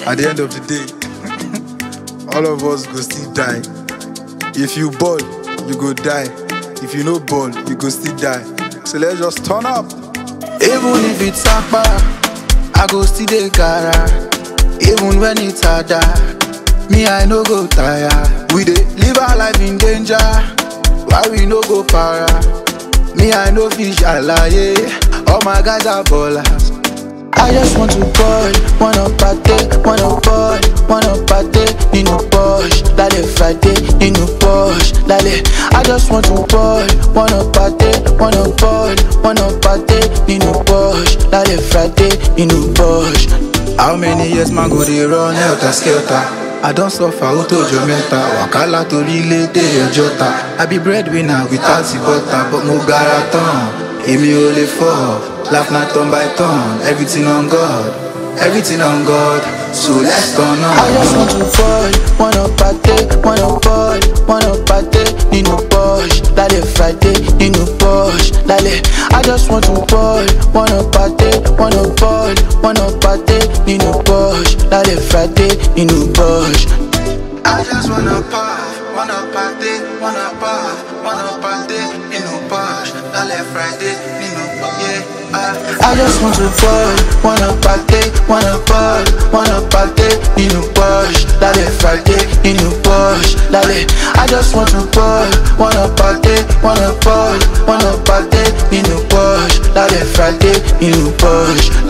at the end of the day, all of us go still die. If you ball, you go die. If you no ball, you go still die. So let's just turn up. Even if it's akpa, I go still dey gara. Even when it's harder, me I no go tire. We dey live our life in danger, why we no go para? Me I no fish alaye, all my guys are ballers. I just want to ball, wanna party, wanna ball, wanna party, nínú Porsche, lálẹ́ Friday, nínú Porsche, lálẹ́. I just want to ball, wanna party, wanna ball, wanna party, nínú Porsche, lálẹ́ Friday, nínú Porsche. How many years man go dey run helter skelter? I don suffer ó tó ọjọ́ mẹ́ta, wàhálà torílẹ̀-èdè ọjọ́ta. I be breadwinner without the butter, but mo gara tán, èmi ò lè fọ́. Laugh na turn by turn, everything on God, everything on God. So let's turn on. I just want to fall, wanna party, wanna ball, wanna party, nínú Porsche, lálẹ́ Friday, nínú Porsche, lálẹ́. I just want to ball, wanna party, wanna ball, wanna party, nínú Porsche, lálẹ́ Friday, nínú Porsche. I just wanna puff, wanna party, wanna puff, wanna party, nínú Porsche, lálẹ́ Friday, nínú yeah. I just want to ball, wanna party, wanna ball, wanna party, nínú Porsche, lálẹ́ Friday, nínú Porsche, lálẹ́. I just want to ball, wanna party, wanna ball, wanna party, nínú Porsche, lálẹ́ Friday, nínú Porsche,